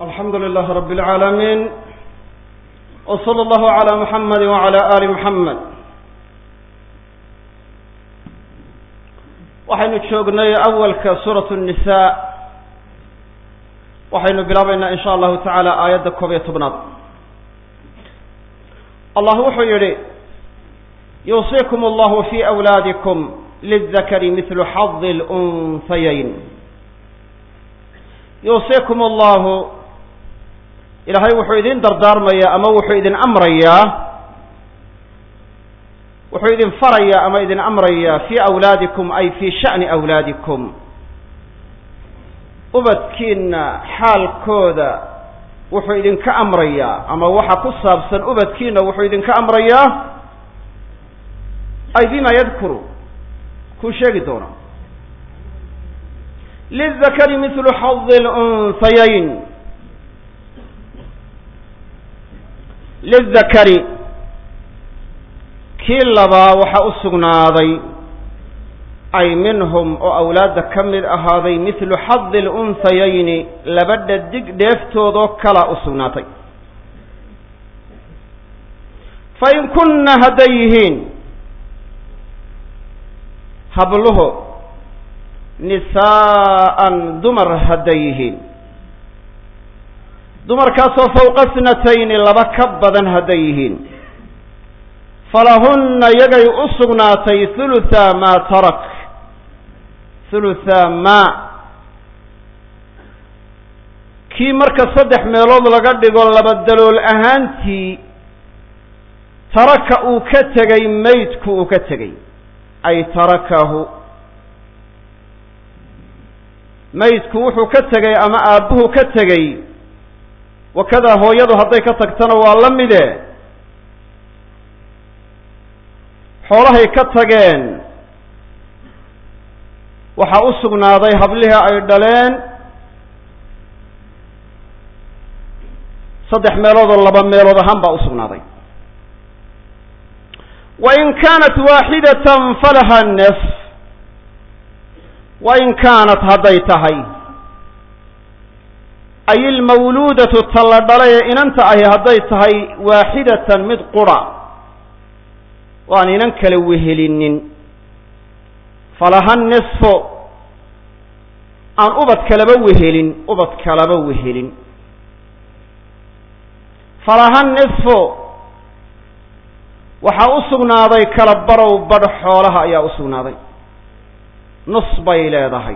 alxamdu lilah rab اlcaalamiin w slى اllahu عalى muxamadi wعalى ali muxamed waxaynu joognay awalka suuraة الnisa waxaynu bilaabaynaa in sha allahu taعala aayadda koob iyo tobnaad allah wuxuu yihi yuusikum اllahu fi أwlaadikum lلذakri mil xadi اlأnhayayn yuusikum allahu ilaahay wuxuu idin dardaarmayaa ama wuxuu idin amrayaa wuxuu idin farayaa ama idin amrayaa fii awlaadikum ay fii sha'ni awlaadikum ubadkiina xaalkooda wuxuu idinka amrayaa ama waxa ku saabsan ubadkiina wuxuu idinka amrayaa ay bima yadkuru kuu sheegi doona lلذakri mil xadi اlأnhayayn lلذakri kii labaa waxaa u sugnaaday ay minhum oo awlaadda ka mid ahaaday mithlu xadi اlأnhayayni laba dhadig dheeftoodoo kala u sugnaatay fain kuna hadday yihiin habluhu nisaa'an dumar hadday yihiin dumarkaasoo fawqa snatayni laba ka badan hadday yihiin falahunna yagay u sugnaatay hulutha maa tarak hulutha maa kii marka saddex meelood laga dhigo laba dalool ahaantii taraka uu ka tegay maydku uu ka tegay ay tarakahu maydku wuxuu ka tegay ama aabbuhu ka tegey wakadaa hooyadu hadday ka tagtana waa la mide xoolahay ka tageen waxaa u sugnaaday hablihii ay dhaleen saddex meelood oo laba meelood ahaan baa u sugnaaday wa in kaanat waaxidatan falaha nes wain kaanat hadday tahay ay ilmawluudatu ta la dhalay ee inanta ahi hadday tahay waaxidatan mid qura waan inan kala wehelinin falaha nisfo aan ubad kalaba wehelin ubad kalaba wehelin falaha nisfo waxaa u sugnaaday kala barow badh xoolaha ayaa u sugnaaday nus bay leedahay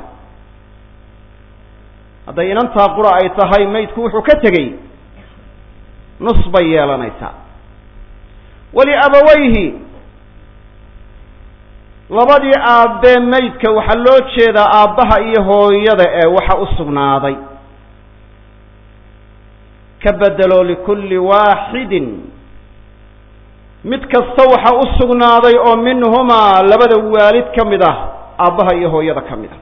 hadday inantaa qura ay tahay maydku wuxuu ka tegey nus bay yeelanaysaa waliabawayhi labadii aabbee maydka waxaa loo jeedaa aabbaha iyo hooyada ee waxa u sugnaaday ka bedelo likulli waaxidin mid kasta waxa u sugnaaday oo minhumaa labada waalid ka mid ah aabbaha iyo hooyada ka mid a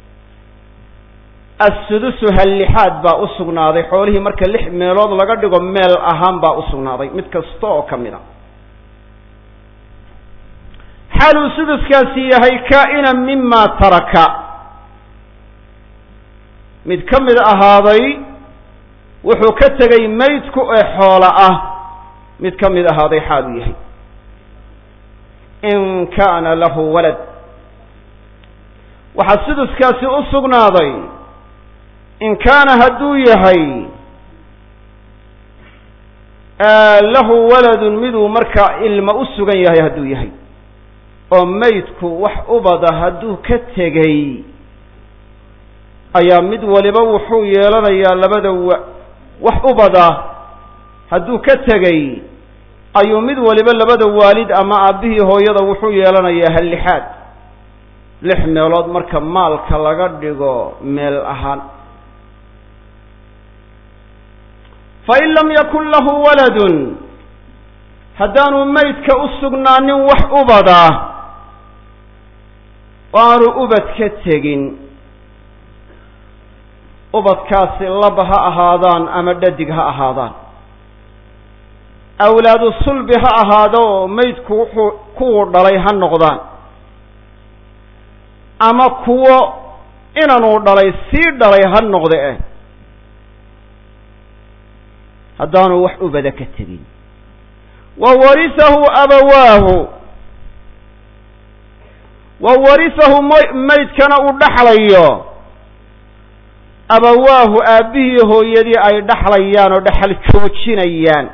assudusu hallixaad baa u sugnaaday xoolihii marka lix meelood laga dhigo meel ahaan baa u sugnaaday mid kasta oo ka mid a xaaluu suduskaasi yahay kaa-inan mima taraka mid ka mid ahaaday wuxuu ka tegay maydku ee xoola ah mid ka mid ahaaday xaaluu yahay in kaana lahu walad waxaa suduskaasi u sugnaaday in kaana hadduu yahay lahu waladun miduu markaa ilma u sugan yahay hadduu yahay oo maydku wax ubada hadduu ka tegay ayaa mid waliba wuxuu yeelanayaa labada wa wax ubada hadduu ka tegay ayuu mid waliba labada waalid ama aabbihii hooyada wuxuu yeelanayaa hallixaad lix meelood marka maalka laga dhigo meel ahaan fain lam yakun lahu waladun haddaanu maydka u sugnaanin wax ubada oo aanu ubad ka tegin ubadkaasi laba ha ahaadaan ama dhadig ha ahaadaan awlaadu sulbi ha ahaado oo maydku wuxuu kuwuu dhalay ha noqdaan ama kuwo inanuu dhalay sii dhalay ha noqde eh haddaanu wax ubada ka tegin wa warisahu abawaahu wa warisahu m maydkana uu dhaxlayo abawaahu aabbihii hooyadii ay dhaxlayaan oo dhexal joojinayaan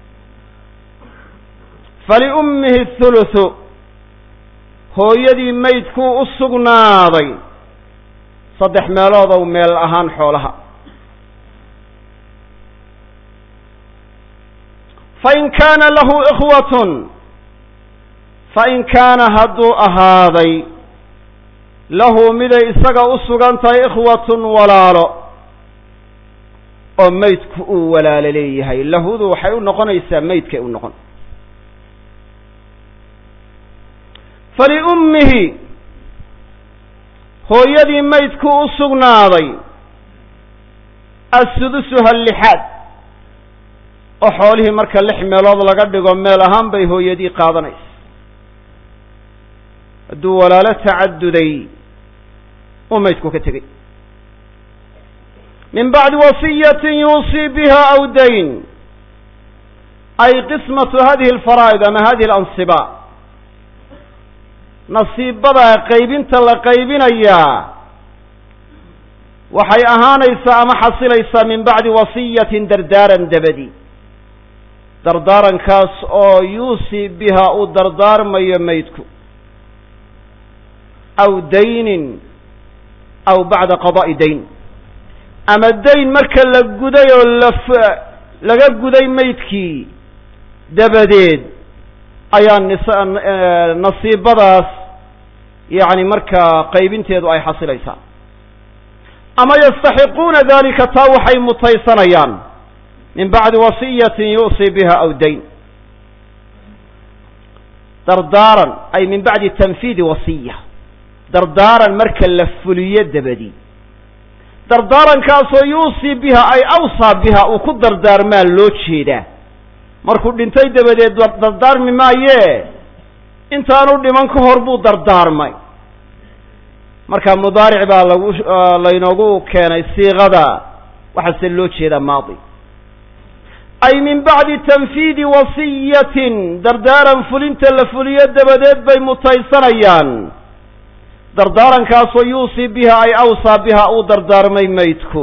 faliummihi thuluthu hooyadii maydkuu u sugnaaday saddex meeloodow meel ahaan xoolaha fain kaana lahu ikhwatun fain kaana hadduu ahaaday lahu miday isaga u sugan tahay ikhwatun walaalo oo maydku uu walaalo leeyahay lahudu waxay u noqonaysaa maydkay u noqon faliummihi hooyadii maydkuu u sugnaaday assudusuha lixaad oo xoolihii marka lix meelood laga dhigo meel ahaan bay hooyadii qaadanaysa hadduu walaalo tacaduday uu maydku ka tegey min bacdi wasiyatin yuusii biha aw dayn ay qismatu hadihi alfaraa'id ama hadihi alansiba nasiibada qaybinta la qaybinayaa waxay ahaanaysaa ama xasilaysaa min bacdi wasiyatin dardaaran dabadi dardaarankaas oo yuusii biha uu dardaarmayo maydku aw daynin aw bacda qada'i dayn ama dayn marka la guday oo laf laga guday maydkii dabadeed ayaa nis nasiibadaas yacni markaa qaybinteedu ay xasilaysaa ama yastaxiquuna dalika taa waxay mutaysanayaan min bacdi wasiyatin yu'sii biha aw dayn dardaaran ay min bacdi tanfiidi wasiya dardaaran marka la fuliyo dabadi dardaarankaasoo yuusii biha ay awsaa biha uu ku dardaarmaa loo jeedaa markuu dhintay dabadeed dardaarmi maayee intaanu dhiman ka hor buu dardaarmay marka mudaaric baa lagu laynoogu keenay siiqada waxaase loo jeedaa maadi ay min bacdi tanfiidi wasiyatin dardaaran fulinta la fuliyo dabadeed bay mutaysanayaan dardaarankaasoo yuusii biha ay awsaa biha uu dardaarmay maydku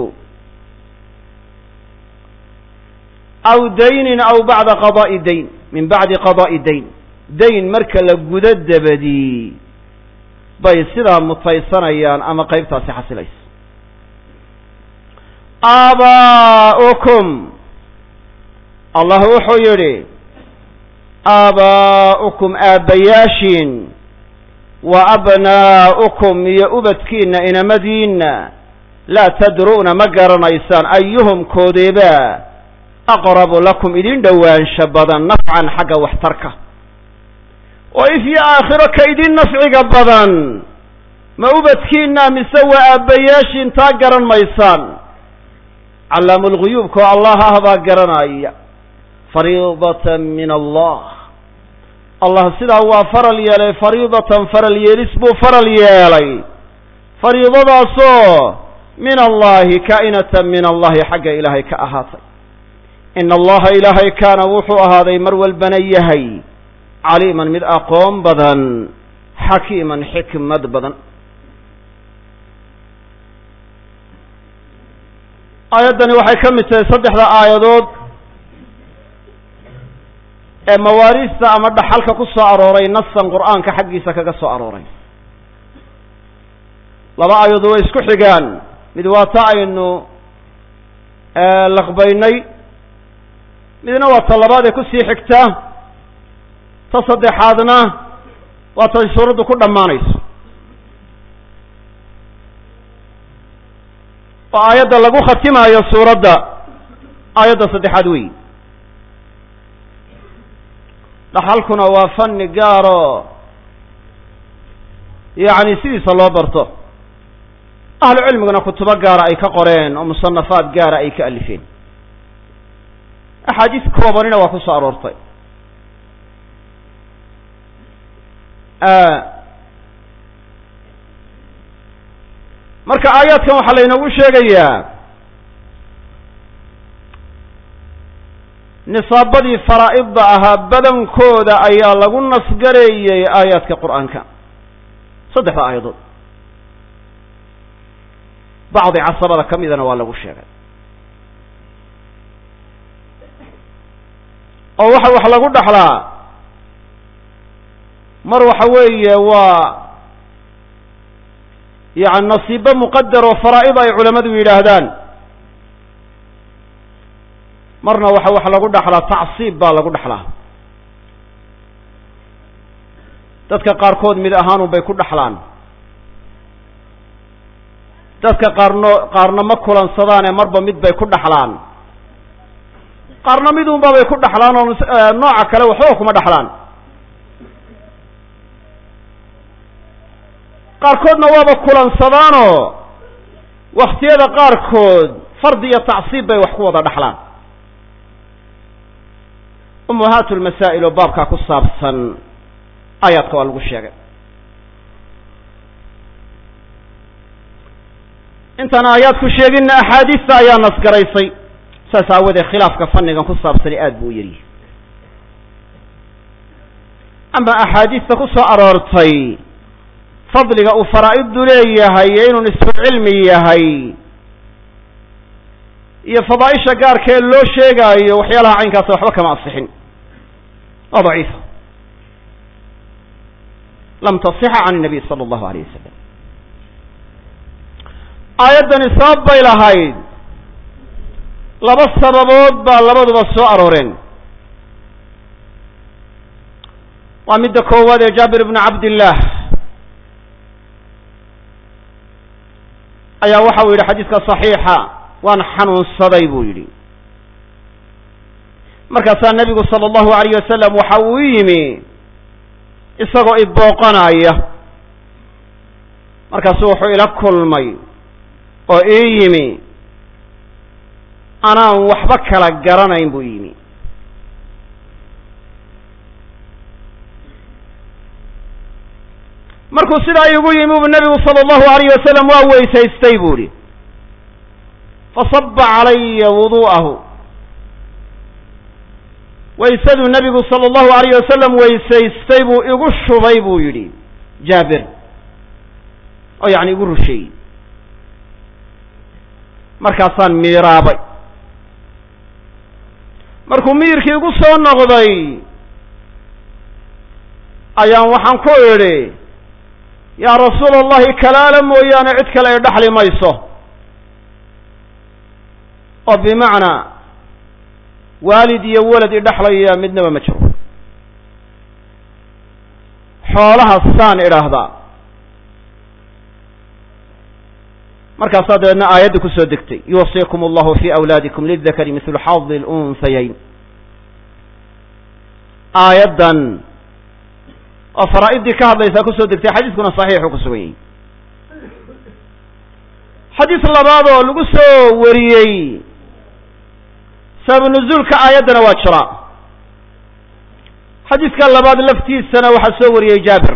aw daynin aw bacda qada'i dayn min bacdi qada'i dayn dayn marka la gudo dabadii bay sidaa mutaysanayaan ama qaybtaasi xasilaysa aabaa'ukum allah wuxuu yidhi aabaa'ukum aabbayaashiin wa abnaa'ukum iyo ubadkiinna inamadiinna laa tadru'na ma garanaysaan ayuhum koodeeba aqrabu lakum idin dhowaansha badan nafcan xagga waxtarka oo if iyo aakhiro ka idin nafciga badan ma ubadkiinna mise waa aabbayaashiin taa garan maysaan callaamu lguyuubka oo allah ah baa garanaya fariidatan min allah allah sidaa waa faral yeelay fariidatan faral yeelis buu faral yeelay fariidadaasoo min allahi kaa'inatan min allahi xagga ilaahay ka ahaatay ina allaha ilaahay kaana wuxuu ahaaday mar walbana yahay caliiman mid aqoon badan xakiiman xikmad badan aayaddani waxay ka mid tahay saddexda aayadood ee mawaariista ama dhaxalka ku soo arooray nasan qur'aanka xaggiisa kaga soo arooray laba aayadood way isku xigaan mid waa ta aynu laqbaynay midna waa ta labaad ee kusii xigta ta saddexaadna waa tay suuraddu ku dhammaanayso oo aayadda lagu khatimaayo suuradda aayadda saddexaad weyi dhaxalkuna waa fanni gaaro yacni sidiisa loo barto ahlu cilmiguna kutubo gaara ay ka qoreen oo musanafaad gaara ay ka alifeen axaadiis koobanina waa ku soo aroortay marka aayaadkan waxaa laynoogu sheegayaa nisaabadii faraa'idda ahaa badankooda ayaa lagu nasgareeyey aayaadka qur'aanka saddexda aayadood bacdi casabada ka midana waa lagu sheegay oo waxa wax lagu dhaxlaa mar waxa weeye waa yani nasiibo muqadar oo faraa'id ay culammadu yidhaahdaan marna waxa wax lagu dhaxlaa tacsiib baa lagu dhaxlaa dadka qaarkood mid ahaanun bay ku dhaxlaan dadka qaarno qaarna ma kulansadaane marba mid bay ku dhaxlaan qaarna midunba bay ku dhaxlaan oo nooca kale waxba kuma dhaxlaan qaarkoodna waaba kulansadaanoo waktiyada qaarkood fardi iyo tacsiib bay wax ku wada dhaxlaan ummahaatu lmasaa'il oo baabkaa ku saabsan aayaadka waa lagu sheegay intaan aayaadku sheeginna axaadiista ayaa nasgaraysay saas aawadeed khilaafka fannigan ku saabsani aada buu u yaryahay ama axaadiista ku soo aroortay fadliga uu faraa'iddu leeyahay iyo inuu nisfu cilmi yahay iyo fadaaisha gaarkee loo sheegaayo waxyaalaha caynkaasa waxba kama asixin waa daciifa lam tasixa can الnabiy salى اllahu alayh wasalam aayaddani sabab bay lahayd laba sababood baa labaduba soo arooreen waa midda koowaad ee jaabir ibnu cabdillaah ayaa waxa uu yidhi xadiiska صaxiixa waan xanuunsaday buu yidhi markaasaa nebigu salى اllahu alayh wasalam waxa uu yimi isagoo ibooqanaya markaasuu wuxuu ila kulmay oo ii yimi anaan waxba kala garanayn buu yimi markuu sidaa iigu yimi bu nebigu salى اllahu alayh wasalam waa weysaystay bu ihi fasaba calaya wudu'ahu waysaduu nebigu salى اllahu alayh wasalam weysaystay buu igu shubay buu yidhi jaabir oo yacni igu rusheeyey markaasaan miiraabay markuu miyirkii igu soo noqday ayaan waxaan ku idhi yaa rasuula allahi kalaala mooyaane cid kale ay dhaxli mayso oo bimacnaa waalid iyo walad idhaxlaya midnaba ma jiro xoolaha saan idhaahdaa markaasaa dabeedna aayadda ku soo degtay yuwasiikum allahu fi awlaadikum lildakari mithlu xadi lunhayayn aayaddan oo faraa'idii ka hadlaysaa kusoo degtay xadiiskuna saxiixuu ku sugan yahay xadiis labaad oo lagu soo wariyey sababu nuzuulka aayaddana waa jira xadiiska labaad laftiisana waxaa soo wariyey jaabir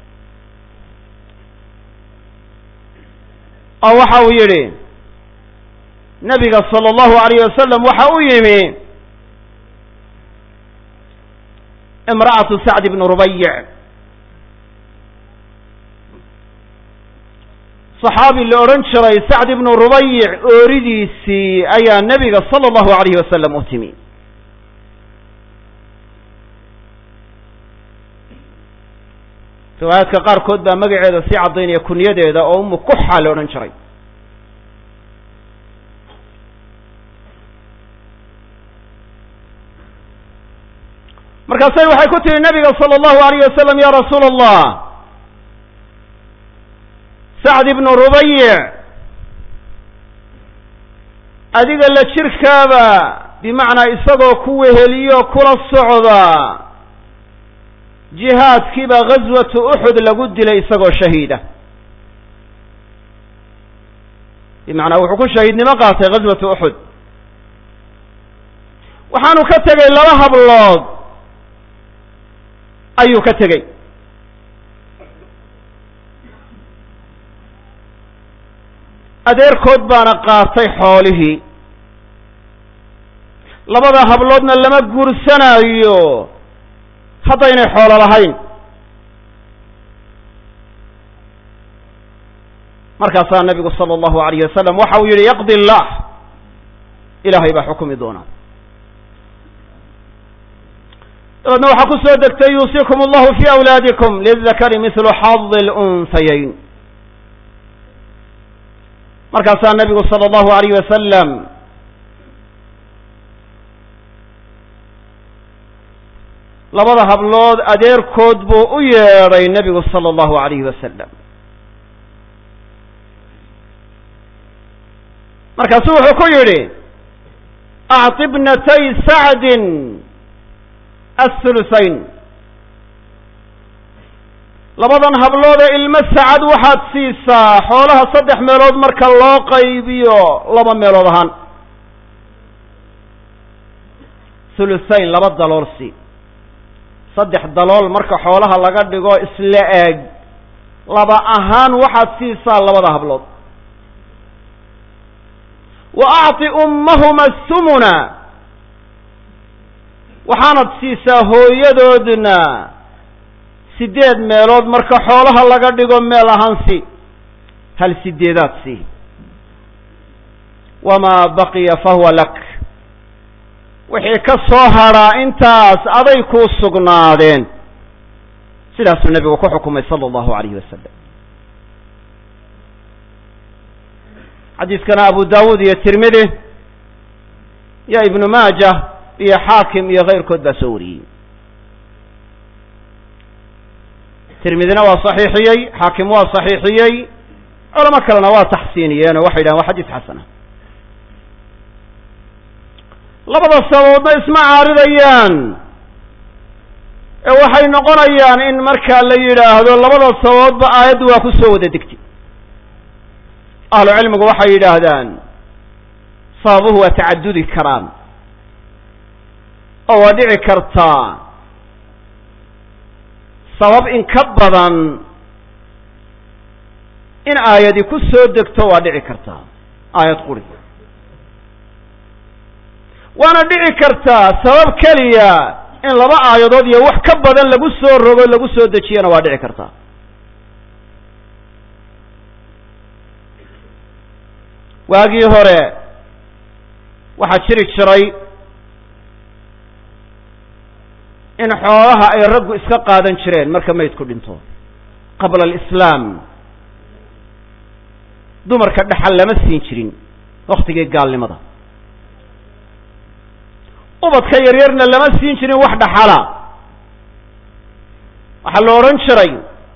oo waxa uu yidhi nabiga salى اllahu alayh wasalam waxa u yimi imra'atu sacd ibn rubayic صaxaabi la odhan jiray sacd ibnu rubayic ooridiisii ayaa nebiga salى اllahu alayh wasalam u timi riwaayaadka qaarkood baa magaceeda sii caddaynaya kunyadeeda oo umu kuxa la odhan jiray markaasay waxay ku tihi nabiga salى اllahu alayh wasalam ya rasuula allah sacd ibnu rubayic adiga la jirkaaba bimacnaa isagoo ku weheliyo kula socda jihaadkiiba ghaswatu uxud lagu dilay isagoo shahiida bimacnaa wuxuu ku shahiidnimo qaatay ghaswatu uxud waxaanu ka tegey laba hablood ayuu ka tegey adeerkood baana qaatay xoolihii labada habloodna lama guursanaayo haddaynay xoolo lahayn markaasaa nabigu sala allahu alayh wasalam waxa uu yihi yaqdi allah ilaahay baa xukumi doona dabeedna waxaa ku soo degtay yuusikum allahu fi awlaadikum lildakari mithlu xadi lunhayayn markaasaa nabigu sala allahu alayh wasalam labada hablood adeerkood buu u yeedhay nebigu sala allahu alayhi wasalam markaasuu wuxuu ku yidhi acti bnatay sacdin athulusayn labadan habloodee ilmo sacad waxaad siisaa xoolaha saddex meelood marka loo qaybiyo laba meelood ahaan thulusayn laba dalool si saddex dalool marka xoolaha laga dhigo isla eeg laba ahaan waxaad siisaa labada hablood wa acti ummahuma thumuna waxaanad siisaa hooyadoodna sideed meelood marka xoolaha laga dhigo meel ahaan si hal sideedaad si wamaa baqiya fahuwa lak wixii ka soo hadhaa intaas aday kuu sugnaadeen sidaasuu nebigu ku xukumay sala allahu alayhi wasalam xadiiskana abu dawuud iyo tirmidi iyo ibnu maajah iyo xaakim iyo keyrkood baa soo wariyey tirmidina waa saxiixiyey xaakim waa saxiixiyey culamo kalena waa taxsiiniyeen oo waxay yidhahen waa xadiis xasana labada sababoodna isma caaridayaan ee waxay noqonayaan in markaa la yidhaahdo labada sababoodba aayaddu waa ku soo wada degtay ahlu cilmigu waxay yidhaahdaan sababuhu waa tacadudi karaan oo waa dhici kartaa sabab in ka badan in aayadi ku soo degto waa dhici kartaa aayad quri waana dhici kartaa sabab keliya in laba aayadood iyo wax ka badan lagu soo rogo lagu soo dejiyana waa dhici kartaa waagii hore waxaa jiri jiray in xoolaha ay raggu iska qaadan jireen marka maydku dhinto qabla alislaam dumarka dhaxal lama siin jirin waktigii gaalnimada ubadka yaryarna lama siin jirin wax dhaxala waxaa la odhan jiray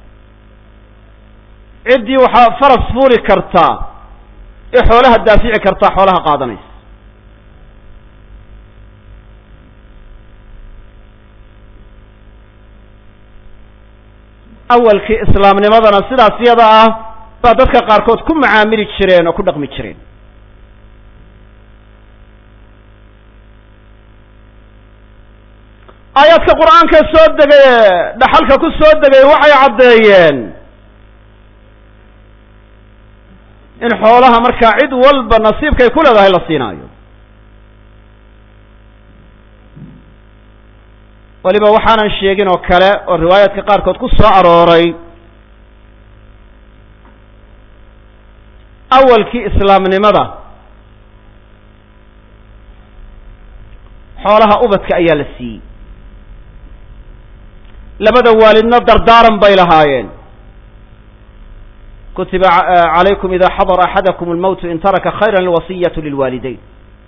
ciddii waxaa faras fuuli kartaa ee xoolaha daafici kartaa xoolaha qaadanaysa awalkii islaamnimadana sidaas yada ah baa dadka qaarkood ku macaamili jireen oo ku dhaqmi jireen aayaadka qur-aanka soo degay ee dhaxalka ku soo degay waxay caddeeyeen in xoolaha markaa cid walba nasiibkay ku leedahay la siinaayo waliba waxaanan sheegin oo kale oo riwaayaadka qaarkood ku soo arooray awalkii islaamnimada xoolaha ubadka ayaa la siiyey labada waalidna dardaaran bay lahaayeen kutiba calaykum ida xadara axadakum almowtu in taraka khayra alwasiyatu lilwaalidayn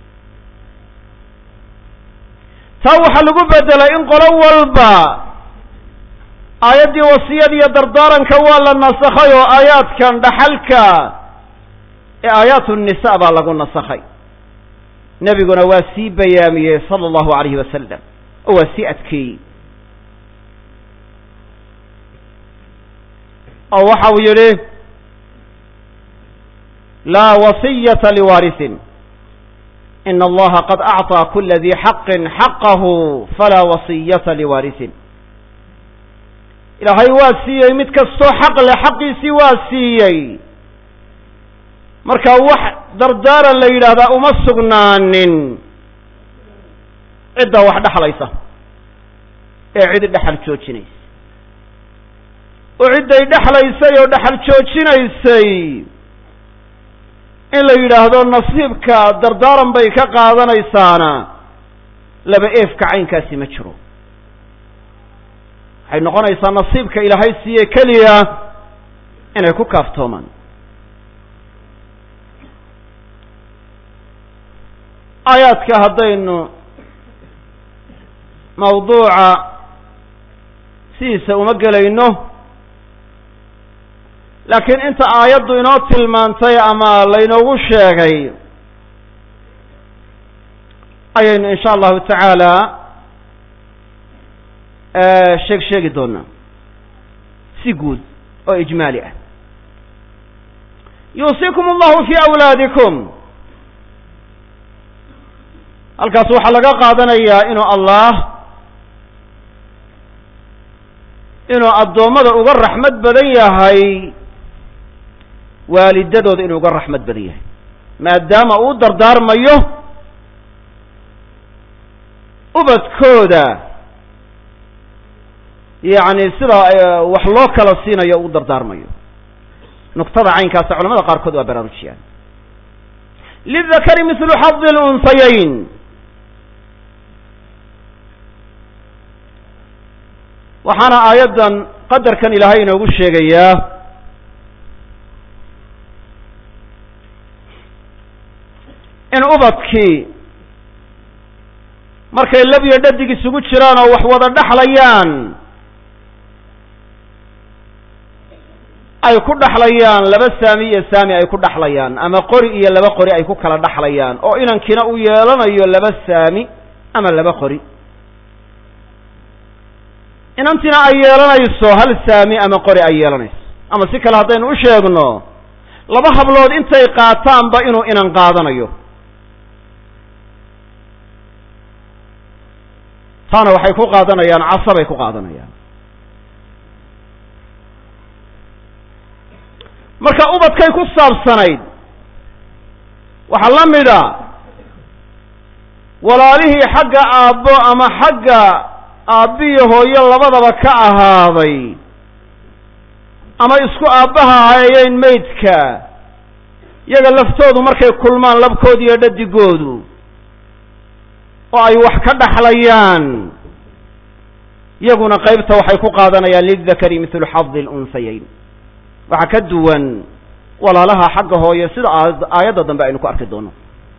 taa waxaa lagu bedelay in qolo walba aayaddii wasiyada iyo dardaaranka waa la nasakhay oo aayaadkan dhaxalka ee aayaatu nisa baa lagu nasakhay nebiguna waa sii bayaamiyey sala allahu alayhi wasalam oo waa sii adkeeyey oo waxa uu yidhi laa wasiyata liwaarisin in allaha qad acطىa kula di xaqin xaqahu falaa wasiyata liwaarisin ilaahay waa siiyey mid kastoo xaq leh xaqiisii waa siiyey marka wax dardaaran la yidhaahdaa uma sugnaanin ciddaa wax dhexlaysa ee cidi dhexal joojinaysa oo cidday dhexlaysay oo dhexal joojinaysay in la yidhaahdo nasiibka dardaaran bay ka qaadanaysaana laba eefka caynkaasi ma jiro waxay noqonaysaa nasiibka ilaahay siiye keliya inay ku kaaftoomaan aayaadka haddaynu mawduuca sidiisa uma gelayno laakiin inta aayaddu inoo tilmaantay ama laynoogu sheegay ayaynu insha allahu tacaala sheeg sheegi doonaa si guud oo ijmaali ah yuusikum allahu fi awlaadikum halkaas waxaa laga qaadanayaa inuu allah inuu addoommada uga raxmad badan yahay waalidadooda inuu uga raxmad badan yahay maadaama uu dardaarmayo ubadkooda yacni sida wax loo kala siinayo u dardaarmayo nuqtada caynkaasa culamada qaarkood waa baraarujiyaan lidakari mithlu xadi lunhayayn waxaana aayaddan qadarkan ilaahay inoogu sheegayaa in ubadkii markay lab iyo dhadig isugu jiraan oo wax wada dhexlayaan ay ku dhexlayaan laba saami iyo saami ay ku dhexlayaan ama qori iyo laba qori ay ku kala dhexlayaan oo inankiina uu yeelanayo laba saami ama laba qori inantiina ay yeelanayso hal saami ama qori ay yeelanayso ama si kale haddaynu u sheegno laba hablood intay qaataanba inuu inan qaadanayo taana waxay ku qaadanayaan casabay ku qaadanayaan marka ubadkay ku saabsanayd waxaa la mida walaalihii xagga aabbo ama xagga aabbiyo hooyo labadaba ka ahaaday ama isku aabbaha hayeyn maydka yaga laftoodu markay kulmaan labkooda iyo dhadigoodu oo ay wax ka dhaxlayaan yaguna qaybta waxay ku qaadanayaan lildakari mithlu xadi lunhayayn waxaa ka duwan walaalaha xagga hooye sida aayadda dambe aynu ku arki doono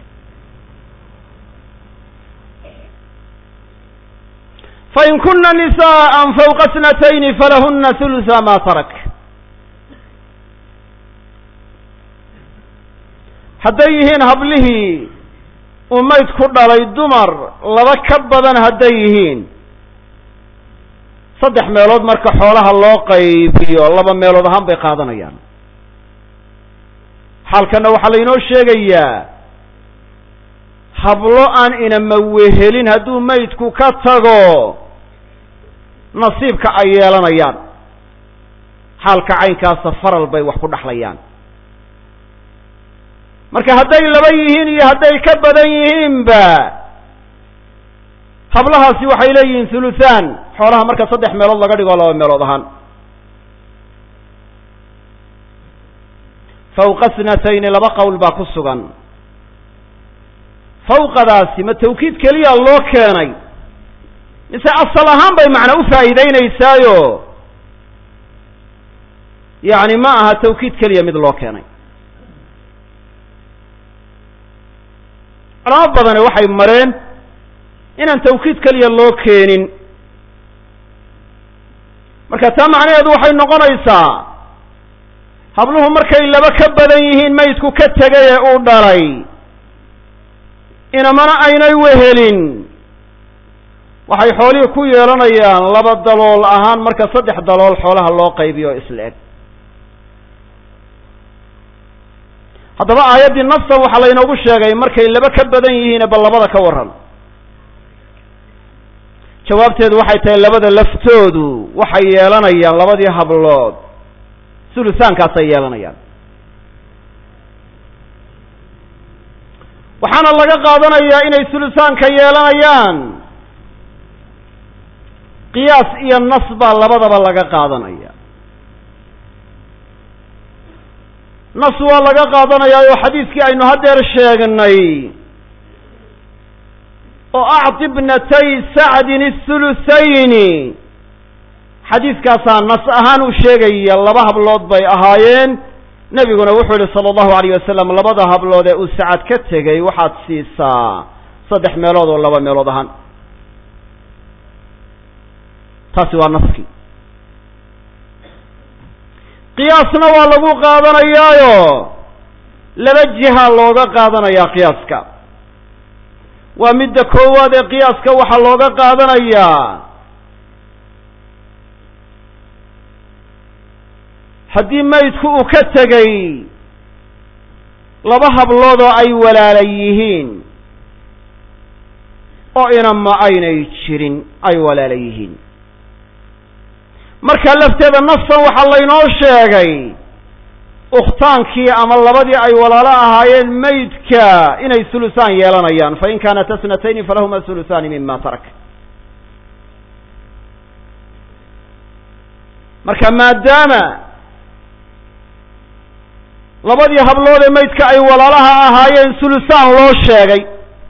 fain kuna nisaءa fawqa snatayni falahuna hulثa ma tarak hadday yihiin hablihii uu mayd ku dhalay dumar laba ka badan hadday yihiin saddex meelood marka xoolaha loo qaybiyo laba meelood ahaan bay qaadanayaan xaalkanna waxaa laynoo sheegayaa hablo aan inama wehelin hadduu maydku ka tago nasiibka ay yeelanayaan xaalka caynkaasa faral bay wax ku dhexlayaan marka hadday laba yihiin iyo hadday ka badan yihiinba hablahaasi waxay leeyihiin thuluthaan xoolaha marka saddex meelood laga dhigo laba meelood ahaan fawqa snatayni laba qowl baa ku sugan fawqadaasi ma tawkiid keliya loo keenay mise asal ahaan bay macna u faa'iideynaysaayo yacni ma aha tawkiid keliya mid loo keenay culamo badani waxay mareen inaan tawkiid keliya loo keenin marka taa macnaheedu waxay noqonaysaa habluhu markay laba ka badan yihiin maydku ka tegay ee uu dhalay inamana aynay wehelin waxay xoolihii ku yeelanayaan laba dalool ahaan marka saddex dalool xoolaha loo qaybiyo isla eg haddaba aayaddii nafsan waxaa laynoogu sheegay markay laba ka badan yihiin bal labada ka warran jawaabteedu waxay tahay labada laftoodu waxay yeelanayaan labadii hablood sulusaankaasay yeelanayaan waxaana laga qaadanayaa inay sulusaanka yeelanayaan qiyaas iyo nas baa labadaba laga qaadanaya nas waa laga qaadanayaa oo xadiiskii aynu haddeer sheegnay oo acti bnatay sacdin athuluthayni xadiiskaasaa nas ahaan u sheegaya laba hablood bay ahaayeen nebiguna wuxuu yihi sala allahu alayh wasalam labada hablood ee uu sacad ka tegey waxaad siisaa saddex meelood oo laba meelood ahaan taasi waa naskii qiyaasna waa lagu qaadanayaayo laba jiha looga qaadanayaa qiyaaska waa midda koowaad ee qiyaaska waxaa looga qaadanayaa haddii maydku uu ka tegey laba hablood oo ay walaala yihiin oo inama aynay jirin ay walaala yihiin marka lafteeda nasan waxaa laynoo sheegay ukhtaankii ama labadii ay walaalo ahaayeen maydka inay hulusaan yeelanayaan fain kaanat asnatayni falahuma hulusaani mima tarak marka maadaama labadii hablood ee maydka ay walaalaha ahaayeen hulusaan loo sheegay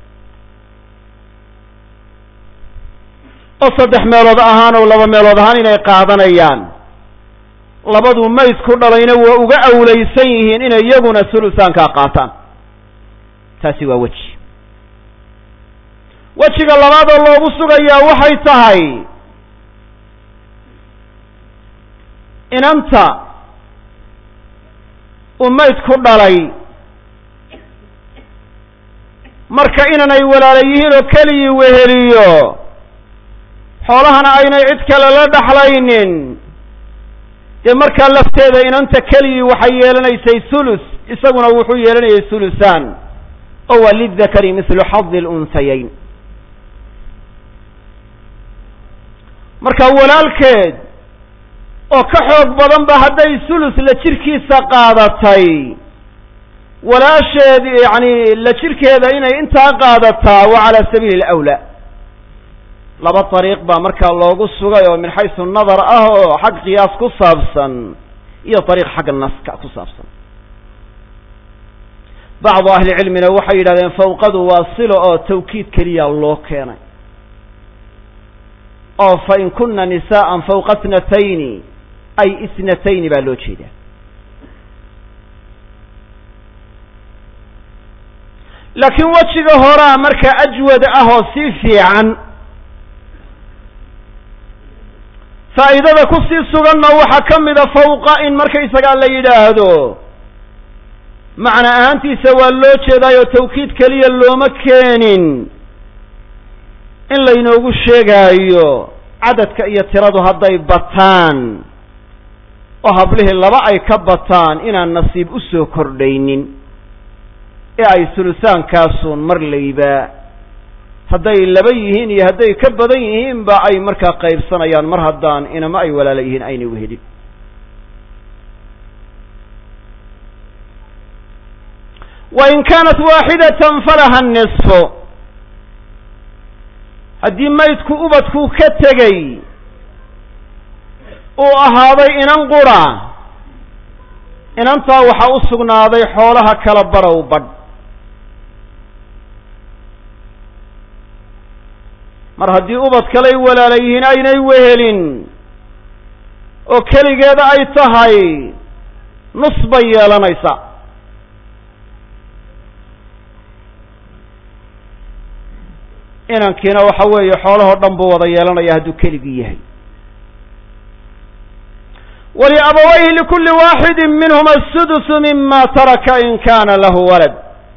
oo saddex meelood ahaan oo laba meelood ahaan inay qaadanayaan labaduu maydku dhalayna waa uga awlaysan yihiin inay iyaguna hulusaankaa qaataan taasi waa weji wejiga labaadoo loogu sugayaa waxay tahay inanta uu maydku dhalay marka inanay walaala yihiin oo keligii weheliyo xoolahana aynay cid kale la dhaxlaynin dee markaa lafteeda inanta keligii waxay yeelanaysay hulus isaguna wuxuu yeelanayay hulusaan oo waa lidakari mithlu xadi alunhayayn marka walaalkeed oo ka xoog badan ba hadday hulus la jirkiisa qaadatay walaasheed yacni la jirkeeda inay intaa qaadataa waa cala sabiili alawlaa laba dariiq baa markaa loogu sugay oo min xaysu nadar ah oo xag qiyaas ku saabsan iyo dariiq xagga naska ku saabsan bacdu ahli cilmina waxay yidhahdeen fawqadu waa silo oo tawkiid keliya loo keenay oo fa in kuna nisaa'an fawqa itnatayni ay isnatayni baa loo jeedaa laakiin wejiga horaa markaa ajwad ah oo sii fiican faa'idada ku sii suganna waxaa ka mida fawqa in markaysagaa la yidhaahdo macna ahaantiisa waa loo jeedaayo tawkiid keliya looma keenin in laynoogu sheegaayo cadadka iyo tiradu hadday bataan oo hablihii laba ay ka bataan inaan nasiib u soo kordhaynin ee ay sulusaankaasun mar layba hadday laba yihiin iyo hadday ka badan yihiinba ay markaa qaybsanayaan mar haddaan inama ay walaala yihiin aynay uhelin wain kaanat waaxidatan falaha nisfu haddii maydku ubadku ka tegey uu ahaaday inan qura inantaa waxaa u sugnaaday xoolaha kala barow badh mar haddii ubad kalay walaala yihiin aynay wehelin oo keligeeda ay tahay nus bay yeelanaysaa inankiina waxa weeye xoolahoo dhan buu wada yeelanaya hadduu keligii yahay waliabawayhi likulli waaxidi minhuma asudusu mima taraka in kana lahu walad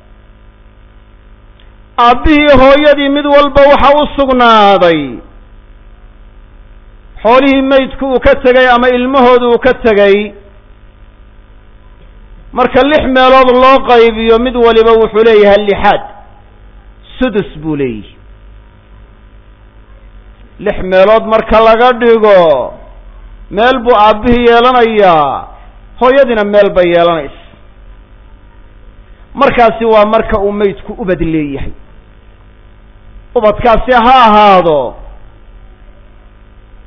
aabbihii hooyadii mid walba waxa u sugnaaday xoolihii maydku uu ka tegay ama ilmahoodu uu ka tegay marka lix meelood loo qaybiyo mid waliba wuxuu leeyahay lixaad sudus buu leeyihi lix meelood marka laga dhigo meel buu aabbihii yeelanayaa hooyadiina meel bay yeelanaysa markaasi waa marka uu maydku ubad leeyahay ubadkaasi ha ahaado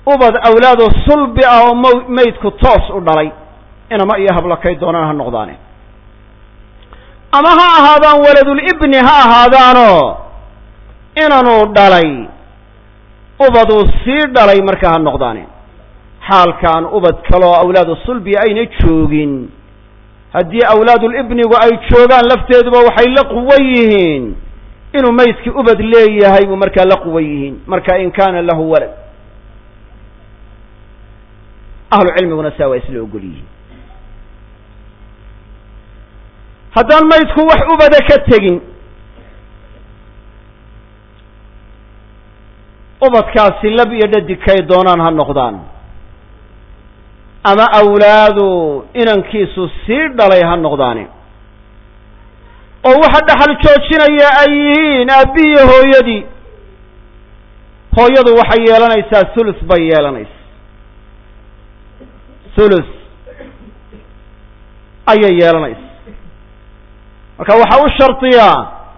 ubad awlaado sulbi ah oo m maydku toos u dhalay inama iyo hablo kay doonaan ha noqdaane ama ha ahaadaan waladulibni ha ahaadaanoo inanuu dhalay ubaduu sii dhalay markaa ha noqdaane xaalkaan ubad kaloo awlaadu sulbi ayna joogin haddii awlaadulibnigu ay joogaan lafteeduba waxay la quwan yihiin inuu maydkii ubad leeyahay buu markaa la quwan yihiin marka in kaana lahu walad ahlu cilmiguna saa waa isla ogol yihiin haddaan maydku wax ubada ka tegin ubadkaasi lab iyo dhadig kay doonaan ha noqdaan ama awlaadu inankiisu sii dhalay ha noqdaane oo waxa dhaxal joojinaya ay yihiin aabbihiyo hooyadii hooyadu waxay yeelanaysaa thulus bay yeelanaysa thulus ayay yeelanaysa marka waxaa u shardiyaa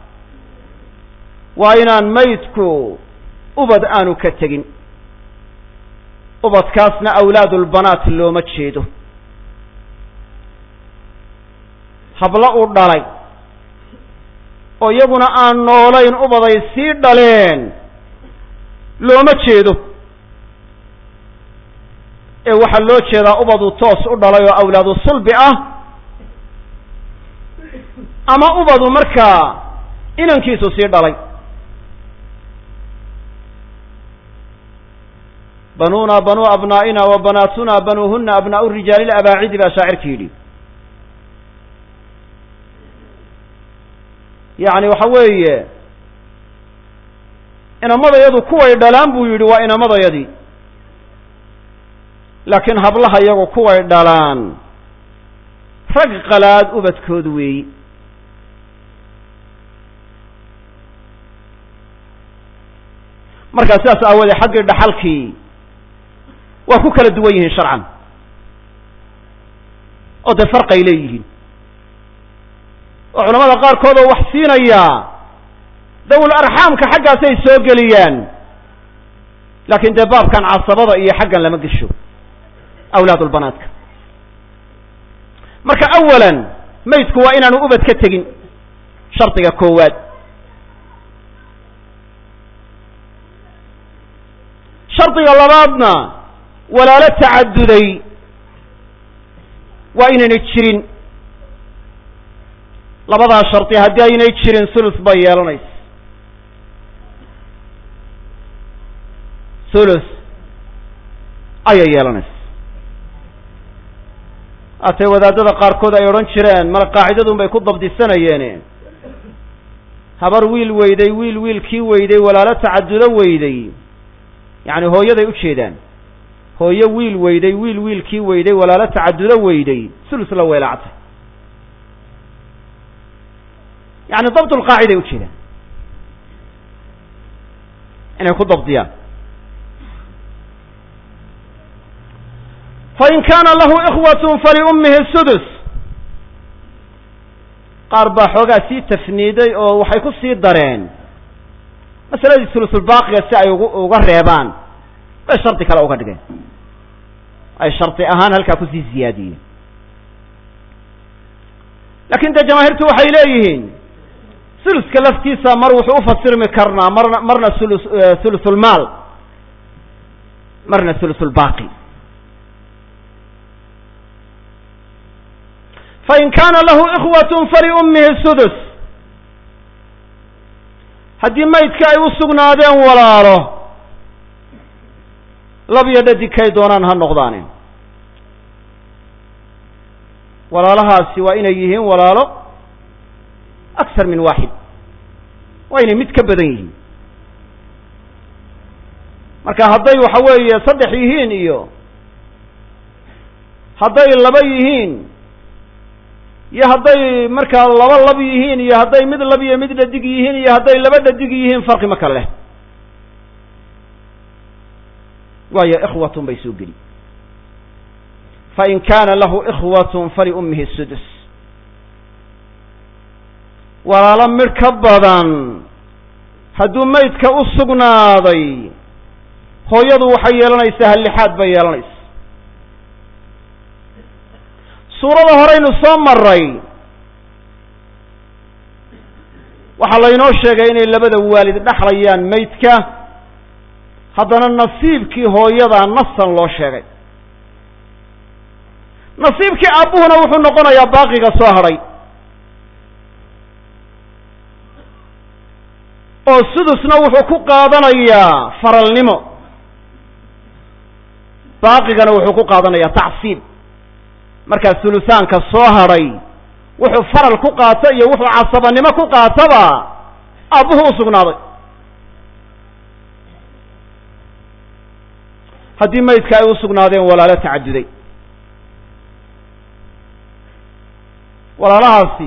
waa inaan maydku ubad aanu ka tegin ubadkaasna awlaadulbanaat looma jeedo hablo u dhalay oo iyaguna aan noolayn ubaday sii dhaleen looma jeedo ee waxaa loo jeedaa ubadu toos u dhalay oo awlaadu sulbi ah ama ubadu markaa inankiisu sii dhalay banuna banuu abnaa'ina wa banaatuna banuuhuna abnaau rijaali labaacidi baa shaacirka yidhi yacni waxa weeye inamadayadu kuway dhalaan buu yidhi waa inamadayadii laakiin hablaha iyagu kuway dhalaan rag qalaad ubadkood weeyi markaa sidaas aawoodee xaggii dhaxalkii waa ku kala duwan yihiin sharcan oo dee farqay leeyihiin oo culamada qaarkood oo wax siinaya dawul arxaamka xaggaasay soo geliyaan laakiin dee baabkan casabada iyo xaggan lama gesho awlaadulbanaadka marka awalan maydku waa inaanu ubad ka tegin shardiga koowaad shardiga labaadna walaalo tacaduday waa inaynay jirin labadaa shardi haddii aynay jirin sulus bay yeelanaysa sulus ayay yeelanaysa haatee wadaadada qaarkood ay odhan jireen mala qaacidadun bay ku dabdisanayeene habar wiil weyday wiil wiilkii weyday walaalo tacadudo weyday yacni hooyaday ujeedaan hooyo wiil weyday wiil wiilkii weyday walaalo tacadudo weyday sulus la weelaactay yani dabt lqaaciday ujeedaan inay ku dabdiyaan fain kaana lahu ikhwat faliummihi sudus qaar baa xoogaa sii tafniiday oo waxay ku sii dareen masaladii sulusulbaaqiga si ay ugu uga reebaan bay shardi kale uga dhigeen ay shardi ahaan halkaa kusii ziyaadiyeen lakin dee jamaahiirtu waxay leeyihiin suluska laftiisa mar wuxuu ufasirmi karnaa marna marna ulu thulusulmaal marna thulusulbaaqi fain kaana lahu ikhwat faliummihi sudus haddii maydka ay u sugnaadeen walaalo labiyo dhadigkay doonaan ha noqdaane walaalahaasi waa inay yihiin walaalo aksar min waaxid waa inay mid ka badan yihiin marka hadday waxa weeye saddex yihiin iyo hadday laba yihiin iyo hadday markaa laba lab yihiin iyo hadday mid lab iyo mid dhadig yihiin iyo hadday laba dhadig yihiin farqi ma kale leh waayo ikhwatun bay soo geli fain kaana lahu ikhwatun faliummihi sudus walaalo midh ka badan hadduu maydka u sugnaaday hooyadu waxay yeelanaysaa hallixaad bay yeelanaysa suurada horeynu soo maray waxaa laynoo sheegay inay labada waalid dhexlayaan maydka haddana nasiibkii hooyadaa nasan loo sheegay nasiibkii aabbuhuna wuxuu noqonayaa baaqiga soo hadhay oo sudusna wuxuu ku qaadanayaa faralnimo baaqigana wuxuu ku qaadanayaa tacsiib markaa sulusaanka soo hadhay wuxuu faral ku qaato iyo wuxuu casabanimo ku qaataba aabbuhu u sugnaaday haddii maydka ay u sugnaadeen walaalo tacaduday walaalahaasi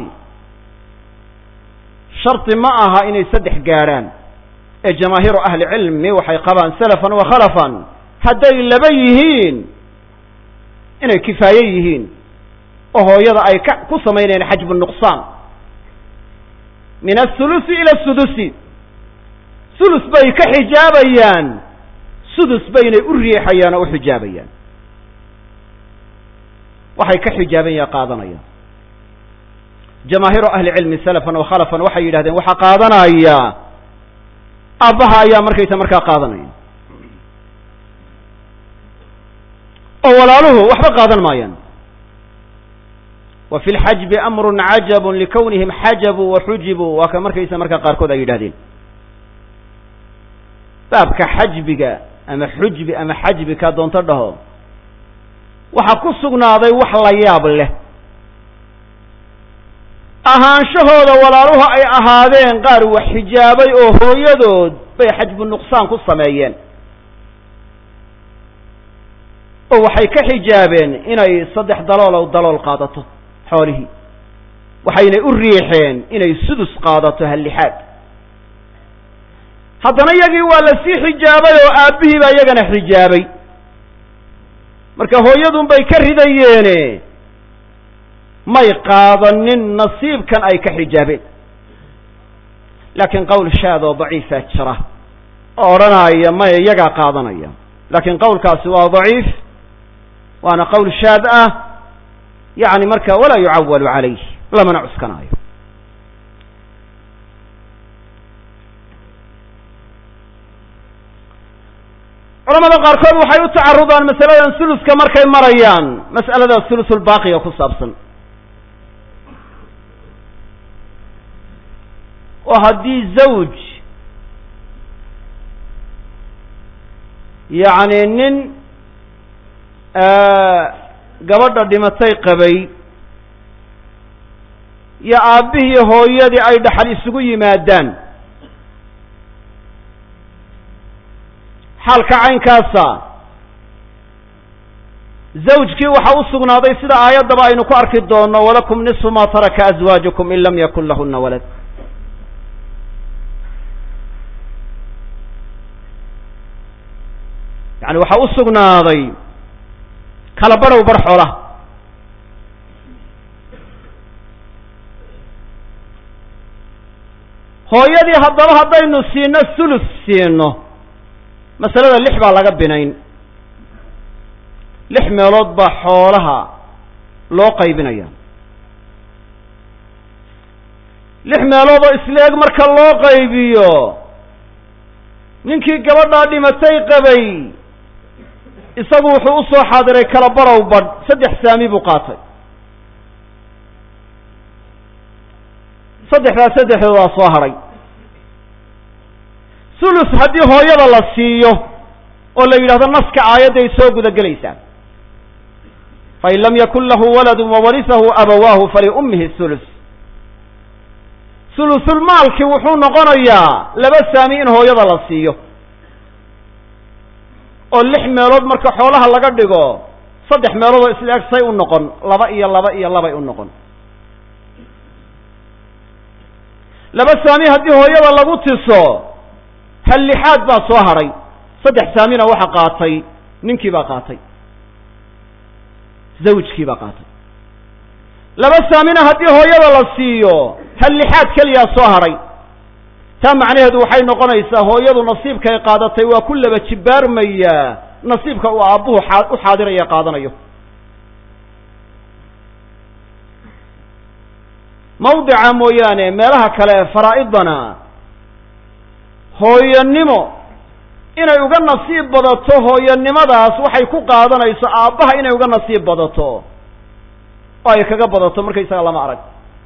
shardi ma aha inay saddex gaadhaan ee jamaahiiru ahli cilmi waxay qabaan salafan wa khalafan hadday laba yihiin inay kifaaye yihiin oo hooyada ay ka ku samaynayaan xajbu nuqsaan min athulusi ila sudusi sulus bay ka xijaabayaan sudus baynay u riixayaan oo u xijaabayaan waxay ka xijaabanyaa qaadanayaan jamaahiiru ahli cilmi salafan wa khalafan waxay yidhahdeen waxaa qaadanaya aabbaha ayaa markaysa markaa qaadanaya oo walaaluhu waxba qaadan maayaan wa fi lxajbi amrun cajabun likawnihim xajabuu wa xujibuu waa ka markaysa markaa qaarkood ay yidhahdeen baabka xajbiga ama xujbi ama xajbi kaa doonto dhaho waxaa ku sugnaaday wax la yaab leh ahaanshahooda walaaluhu ay ahaadeen qaar wax xijaabay oo hooyadood bay xajbu nuqsaan ku sameeyeen oo waxay ka xijaabeen inay saddex daloolow dalool qaadato xoolihii waxaynay u riixeen inay sudus qaadato hallixaad haddana iyagii waa la sii xijaabay oo aabbihii baa iyagana xijaabay marka hooyadun bay ka ridayeene may qaadanin nasiibkan ay ka xijaabeen laakiin qowl shaad oo daciifaa jira oo odhanaya maya iyagaa qaadanaya laakiin qowlkaasi waa daciif waana qowl shaad ah yacni marka walaa yucawalu calayh lamana cuskanaayo culamada qaarkood waxay u tacarudaan masaladan suluska markay marayaan mas'alada sulusulbaaqiga ku saabsan oo haddii zawj yacni nin gabadha dhimatay qabay iyo aabbihii hooyadii ay dhaxal isugu yimaadaan xaalka caynkaasa zawjkii waxa u sugnaaday sida aayaddaba aynu ku arki doono walakum nisfu ma taraka azwaajukum in lam yakun lahuna walad yani waxaa u sugnaaday kala badhow bar xoolaha hooyadii haddaba haddaynu siino sulus siino masalada lix baa laga binayn lix meelood baa xoolaha loo qaybinaya lix meelood oo isleeg marka loo qaybiyo ninkii gabadhaa dhimatay qabay isagu wuxuu u soo xaadiray kala barow badh saddex saami buu qaatay saddexdaa saddexdoodaa soo hadhay sulus haddii hooyada la siiyo oo la yidhahdo naska aayadday soo guda gelaysaa fain lam yakun lahu waladun wawarisahu abawaahu faliummihi sulus sulusulmaalkii wuxuu noqonayaa laba saami in hooyada la siiyo oo lix meelood marka xoolaha laga dhigo saddex meeloodoo isla eg say u noqon laba iyo laba iyo labay u noqon laba saami haddii hooyada lagu tiso hal lixaad baa soo hadhay saddex saamina waxa qaatay ninkii baa qaatay zawjkii baa qaatay laba saamina haddii hooyada la siiyo hal lixaad keliyaa soo hadhay taa macnaheedu waxay noqonaysaa hooyadu nasiibkay qaadatay waa ku laba jibaarmayaa nasiibka uu aabbuhu aa u xaadiraya qaadanayo mawdica mooyaane meelaha kale faraa'idana hooyanimo inay uga nasiib badato hooyanimadaas waxay ku qaadanayso aabbaha inay uga nasiib badato oo ay kaga badato markaysaga lama arag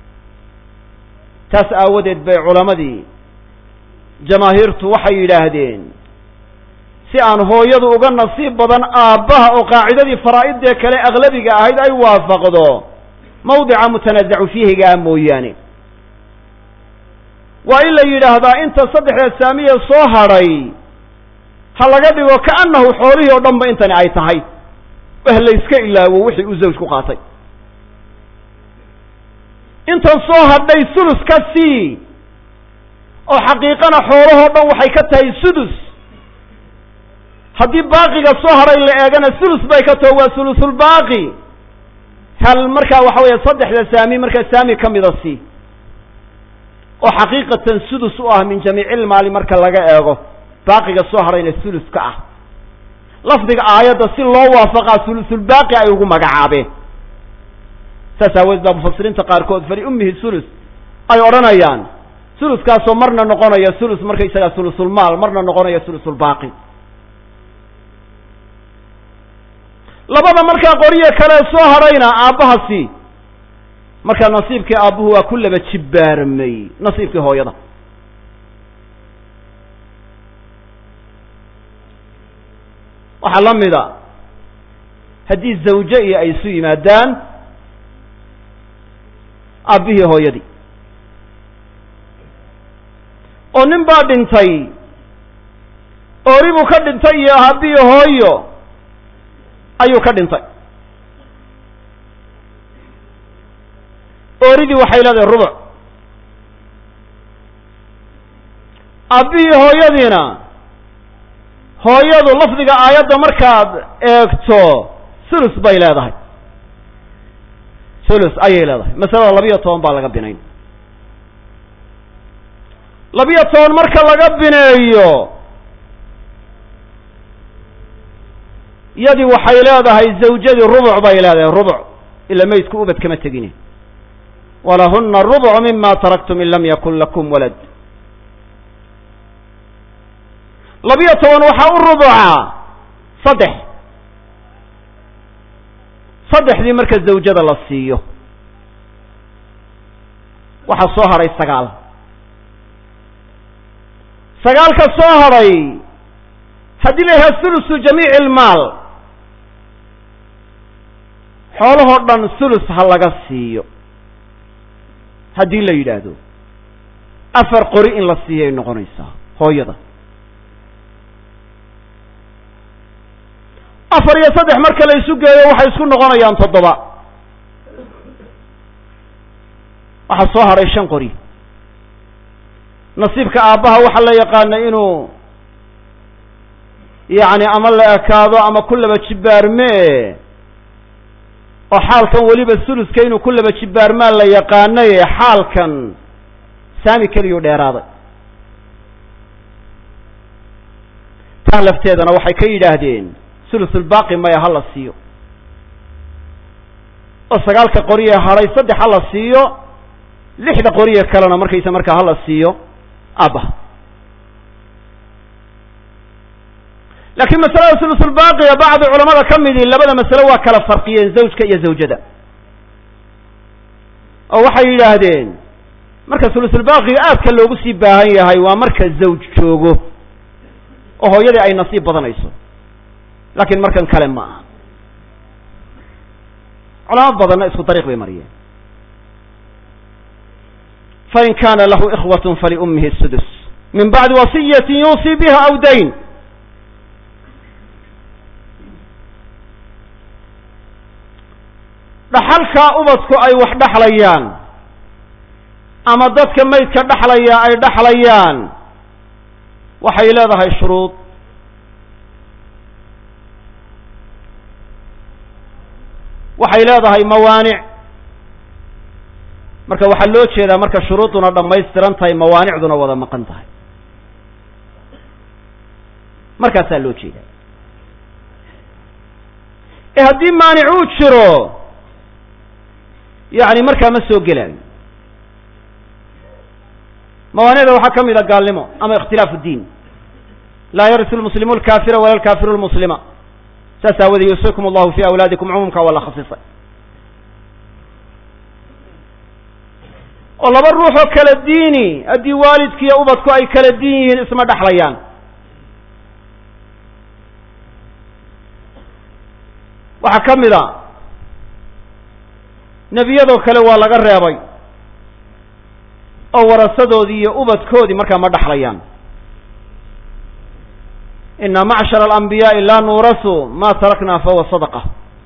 taas aawadeed bay culamadii jamaahiirtu waxay yidhaahdeen si aan hooyadu uga nasiib badan aabbaha oo qaacidadii faraa'idee kale aglabiga ahayd ay waafaqdo mawdica mutanazacu fiihigaa mooyaane waa in la yidhaahdaa inta saddexda saamiya soo hadhay ha laga dhigo kaannahu xoolihii oo dhan ba intani ay tahay wah la yska ilaawo wixii uu zawj ku qaatay intan soo hadhay sulus ka sii oo xaqiiqana xoolahoo dhan waxay ka tahay sudus haddii baaqiga soo hadhay la eegana sulus bay ka taho waa sulusulbaaqi hal markaa waxa weeye saddexda saami markaa saami ka mida sii oo xaqiiqatan sudus u ah min jamiicilmaali marka laga eego baaqiga soo hadhayna sulus ka ah lafdiga aayadda si loo waafaqaa sulusulbaaqi ay ugu magacaabeen saas aaweed baa mufasiriinta qaarkood fali ummihi sulus ay odhanayaan suluskaasoo marna noqonaya sulus markaysagaa sulusulmaal marna noqonaya sulusulbaaqi labada markaa qoryo kale soo hadhayna aabbahasi markaa nasiibkii aabbuhu waa ku laba jibbaarmay nasiibkii hooyada waxaa la mida haddii zawje iyo ay isu yimaadaan aabbihii hooyadii oo nin baa dhintay oori buu ka dhintay iyo aabbihi hooyo ayuu ka dhintay ooridii waxay leedahay rubuc aabbihii hooyadiina hooyadu lafdiga aayadda markaad eegto sulus bay leedahay sulus ayay leedahay masalada labiyo toban baa laga binayn labiyo toban marka laga bineeyo yadii waxay leedahay zawjadii rubuc bay leedahay rubuc ila maydku ubad kama tegine walahuna rubucu mima taraktum in lam yakun lakum walad labiyo toban waxaa u rubuca saddex saddexdii marka zawjada la siiyo waxaa soo hadhay sagaal sagaalka soo hadhay haddii la yidhaha sulusu jamiici ilmaal xoolahoo dhan sulus ha laga siiyo haddii la yidhaahdo afar qori in la siiyay noqonaysaa hooyada afar iyo saddex marka la isu geeyo waxay isku noqonayaan toddoba waxaa soo hadhay shan qori nasiibka aabbaha waxaa la yaqaana inuu yacni ama la ekaado ama ku laba jibbaarmee oo xaalkan weliba suluska inuu ku laba jibbaarmaa la yaqaanaye xaalkan saami keliyuu dheeraaday taa lafteedana waxay ka yidhaahdeen sulusulbaaqi maya ha la siiyo oo sagaalka qoriye hadhay saddex ha la siiyo lixda qoriye kalena markaysa markaa ha la siiyo aabbaha laakiin masalada sulusulbaaqiga bacdi culamada ka midii labada masale waa kala farqiyeen zawjka iyo zawjada oo waxay yidhaahdeen marka sulusulbaaqiga aadka loogu sii baahan yahay waa marka zawj joogo oo hooyadii ay nasiib badanayso laakiin markan kale ma aha culamo badanna isku dariiq bay mariyeen fain kana lahu ikhwat faliummihi sudus min bacdi wasiyati yuusii biha aw dayn dhaxalkaa ubadku ay wax dhaxlayaan ama dadka maydka dhaxlaya ay dhaxlayaan waxay leedahay shuruud waxay leedahay mawaanic marka waxaa loo jeedaa marka shuruuduna dhammaystiran tahay mawaanicduna wada maqan tahay markaasaa loo jeedaa ee haddii maanic uu jiro yacni markaa ma soo gelaayo mawaanicda waxaa ka mid a gaalnimo ama ikhtilaafu diin laa yarisu lmuslimu alkaafira wala alkaafiru lmuslima saas aawadee yuusikum allahu fi awlaadikum cumuumka waa la khasisay oo laba ruux oo kala diini haddii waalidkiiyo ubadku ay kala diin yihiin isma dhexlayaan waxaa ka mid a nebiyadoo kale waa laga reebay oo warasadoodii iyo ubadkoodii markaa ma dhexlayaan ina macshara alambiyaai laa nuurasu ma tarakna fahuwa sadaqa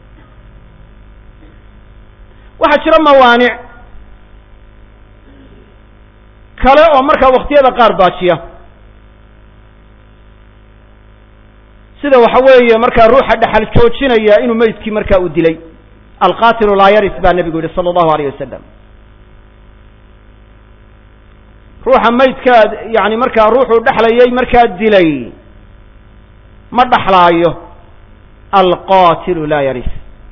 waxaa jira mawaanic kale oo markaa waktiyada qaar baajiya sida waxa weeye markaa ruuxa dhexal joojinaya inuu meydkii markaa uu dilay alqatilu laa yaris baa nebigu yihi sala allahu alayh wasalam ruuxa maydkaa yani markaa ruuxuu dhexlayay markaa dilay ma dhexlaayo alqatilu laa yaris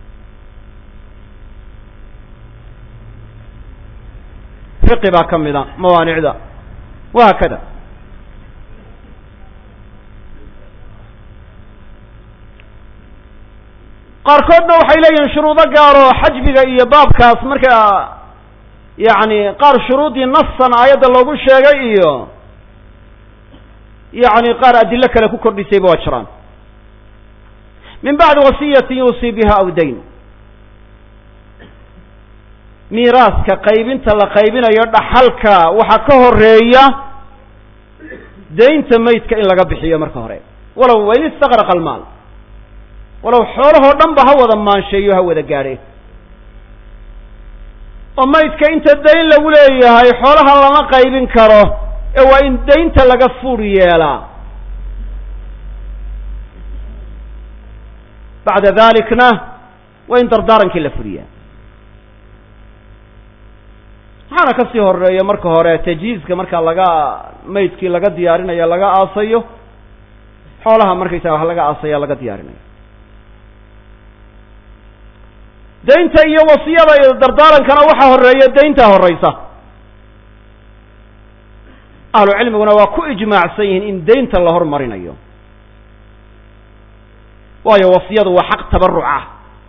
fiqi baa ka mid a mawaanicda wa haakada qaarkoodna waxay leeyihiin shuruudo gaaro xajbiga iyo baabkaas markaa yacni qaar shuruudii nasan aayadda loogu sheegay iyo yacni qaar adilo kale ku kordhisayba waa jiraan min bacdi wasiyatin yuusii biha aw dayn miiraaska qaybinta la qaybinayo dhaxalka waxaa ka horeeya daynta maydka in laga bixiyo marka hore walow wain istaqraqa almaal walow xoolahoo dhan ba ha wada maansheeyo ha wada gaadhe oo maydka inta dayn lagu leeyahay xoolaha lama qaybin karo ee waa in daynta laga fuur yeelaa bacda dalikna waa in dardaarankii la furiyaa maxaana kasii horeeya marka hore tajhiizka markaa laga maydkii laga diyaarinayo laga aasayo xoolaha markaysaga wax laga aasaya laga diyaarinayo daynta iyo wasiyada iyo dardaarankana waxaa horeeya daynta horeysa ahlu cilmiguna waa ku ijmaacsan yihiin in daynta la hormarinayo waayo wasiyadu waa xaq tabaruc ah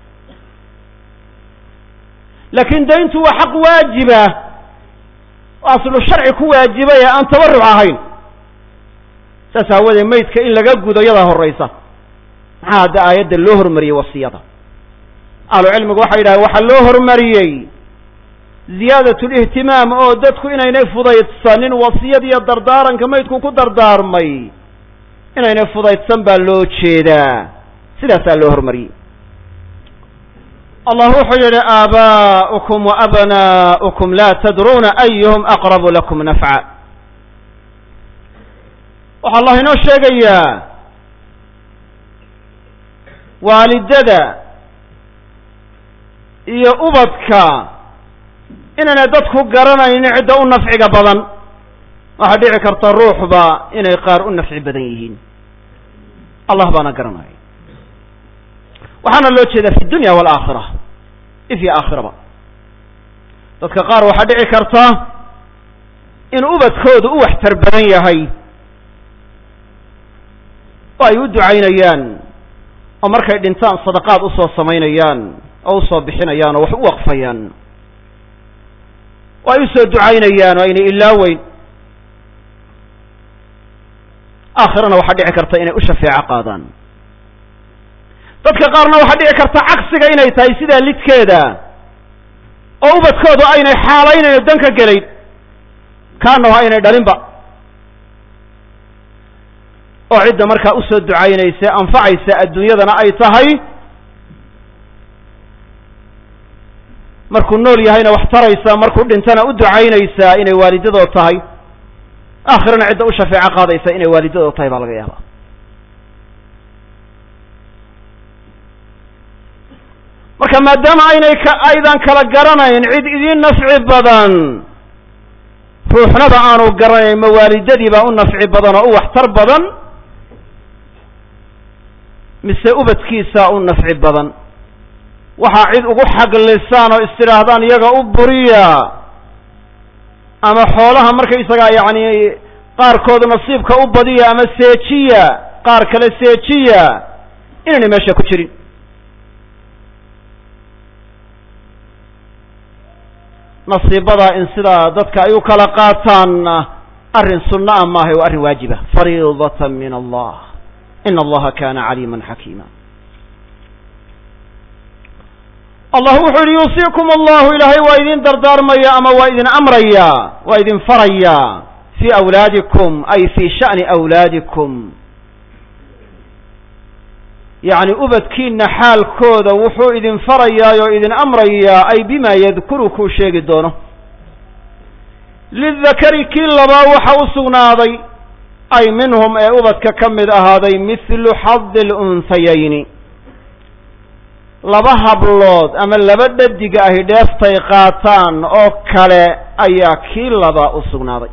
laakiin dayntu waa xaq waajiba aslu sharci ku waajibay ee aan tabaruc ahayn saas aawadee maydka in laga gudo yadaa horeysa maxaa hadda aayadda loo hormariyey wasiyada ahlu cilmigu waxay yidhahdeen waxaa loo hormariyey ziyaadat lihtimaam oo dadku inaynay fudaydsanin wasiyad iyo dardaaranka maydku ku dardaarmay inaynay fudaydsan baa loo jeedaa sidaasaa loo hormariyey allah wuxuu yihi aabaa'ukum wa abnaa'ukum laa tadruuna ayuhum aqrabu lakum nafca waxaa allah inoo sheegayaa waalidada iyo ubadka inaanay dadku garanaynin cidda u nafciga badan waxaa dhici karta ruuxba inay qaar u nafci badan yihiin allah baana garanaya waxaana loo jeedaa fi dunya waalaakhira ifyo aakhiraba dadka qaar waxaa dhici karta in ubadkoodu u waxtar badan yahay oo ay u ducaynayaan oo markay dhintaan sadaqaad usoo samaynayaan oo usoo bixinayaan oo wax u waqfayaan oo ay usoo ducaynayaan oo aynay ilaaweyn aakhirana waxaa dhici karta inay u shafeeco qaadaan dadka qaarna waxaa dhici karta cagsiga inay tahay sidaa lidkeeda oo ubadkoodu aynay xaalaynayn oo dan ka gelayn kaanaho aynay dhalinba oo cidda markaa usoo ducaynaysa anfacaysa adduunyadana ay tahay markuu nool yahayna wax taraysa markuu dhintana u ducaynaysaa inay waalidadood tahay aakhirana cidda u shafeeco qaadaysa inay waalidadood tahay baa laga yaabaa marka marka maadaama aynay ka aydan kala garanayn cid idiin nafci badan ruuxnaba aanu garanayn ma waalidadii baa u nafci badan oo u waxtar badan mise ubadkiisa u nafci badan waxaa cid ugu xaglisaan oo istidhaahdaan iyaga u buriya ama xoolaha markaysagaa yacni qaarkood nasiibka u badiya ama seejiya qaar kale seejiya inaynay meesha ku jirin nasiibadaa in sidaa dadka ay u kala qaataanna arrin sunna a maaha waa arrin waajiba fariidatan min allah in allaha kana caliima xakiima allah wuxuu yihi yuusiikum allahu ilaahay waa idin dardaarmaya ama waa idin amraya waa idin faraya fii awlaadikum ay fii sha'ni awlaadikum yacni ubadkiina xaalkooda wuxuu idin farayaa oo idin amrayaa ay bima yadkuru kuu sheegi doono lidakari kii labaa waxa u sugnaaday ay minhum ee ubadka ka mid ahaaday mithlu xadi lunhayayni laba hablood ama laba dhadiga ahi dheeftay qaataan oo kale ayaa kii labaa u sugnaaday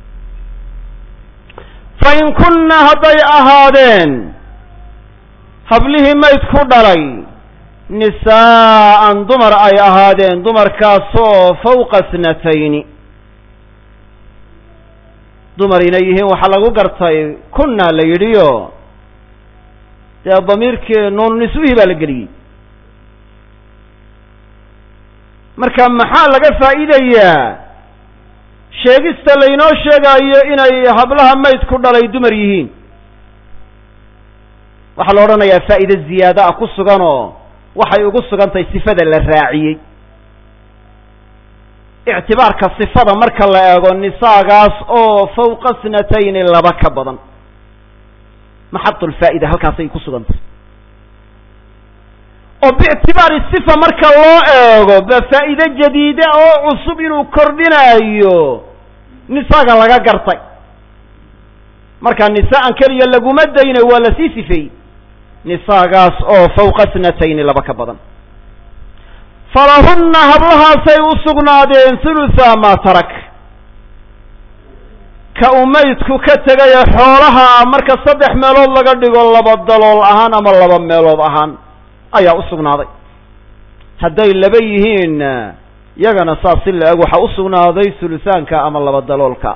fa in kunna hadday ahaadeen hablihii mayd ku dhalay nisaa'an dumar ay ahaadeen dumarkaasoo fawqa snatayni dumar inay yihiin waxaa lagu gartay kunna la yidhiyo dee damiirkii nuun niswihii baa la geliyey marka maxaa laga faa'iidayaa sheegista laynoo sheegaayo inay hablaha mayd ku dhalay dumar yihiin waxaa la odhanayaa faa'iide ziyaada ah ku sugan oo waxay ugu sugan tahay sifada la raaciyey ictibaarka sifada marka la eego nisaagaas oo fawqa snatayni laba ka badan maxadulfaa'ida halkaasay ku sugan tahay oo biictibaari sifa marka loo eego ba faa'iide jadiide oo cusub inuu kordhinaayo nisaaga laga gartay marka nisaa'an keliya laguma dayna waa la sii sifeeyey nisaagaas oo fawqa snatayni laba ka badan falahunna hablahaasay u sugnaadeen hulutha maa tarak ka uu maydku ka tegaya xoolaha marka saddex meelood laga dhigo laba dalool ahaan ama laba meelood ahaan ayaa u sugnaaday hadday laba yihiin yagana saas si la eg waxaa u sugnaaday huluthaanka ama laba daloolka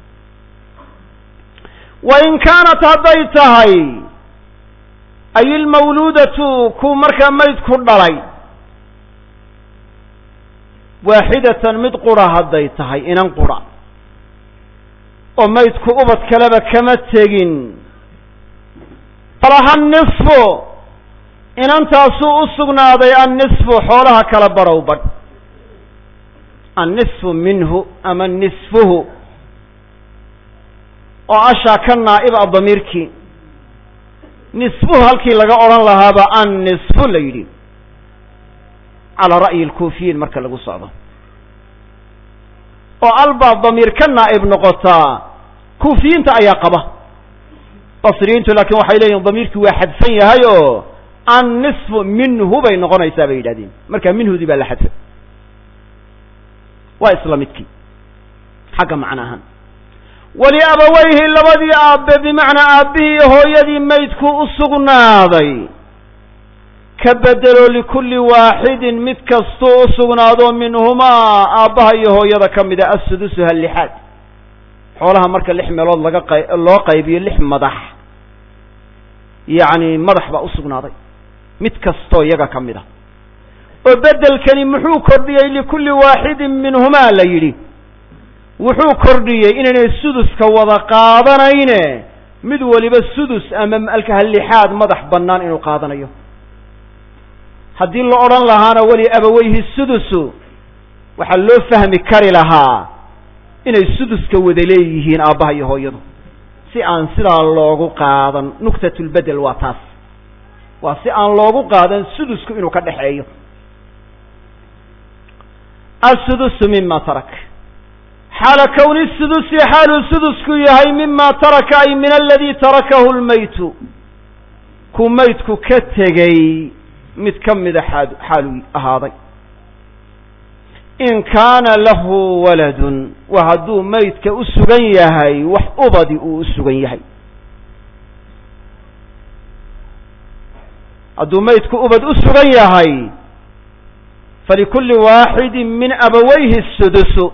wa in kaanat hadday tahay ay ilmawluudatu ku markaa maydku dhalay waaxidatan mid qura hadday tahay inan qura oo maydku ubad kaleba kama tegin falaha nisfu inantaasuu u sugnaaday annisfu xoolaha kala barow badh annisfu minhu ama nisfuhu oo ashaa ka naa'ib a damiirkii nisfuhu halkii laga odhan lahaaba annisfu la yidhi calaa ra'yi alkuufiyiin marka lagu socdo oo albaa damiir ka naa'ib noqotaa kuufiyiinta ayaa qaba basriyiintu laakiin waxay leeyihin damiirkii waa xadfan yahay oo annisfu minhu bay noqonaysaa bay yidhahdeen marka minhudii baa la xadfay waa isla midkii xagga macno ahaan waliabawayhi labadii aabbe bimacnaa aabbihii iyo hooyadii maydku u sugnaaday ka bedelo likulli waaxidin mid kastuu u sugnaado minhumaa aabbaha iyo hooyada ka mida assudusuha lixaad xoolaha marka lix meelood laga qay loo qaybiyo lix madax yacni madax baa u sugnaaday mid kastoo iyaga ka mid a oo beddelkani muxuu kordhiyey likulli waaxidin minhumaa la yidhi wuxuu kordhiyey inaynay suduska wada qaadanayne mid waliba sudus ama alkahalixaad madax bannaan inuu qaadanayo haddii la odhan lahaana weli abaweyhi sudusu waxaa loo fahmi kari lahaa inay suduska wada leeyihiin aabbaha iyo hooyadu si aan sidaa loogu qaadan nuqtatulbedel waa taas waa si aan loogu qaadan sudusku inuu ka dhexeeyo assudusu mima tarak xaala kowni sudusi xaaluu sudusku yahay mima taraka ay min aladii tarakahu lmaytu ku maydku ka tegey mid ka mida xaa xaalu ahaaday in kaana lahu waladun waa hadduu maydka u sugan yahay wax ubadi uu u sugan yahay hadduu maydku ubad u sugan yahay falikulli waaxidin min abawayhi sudusu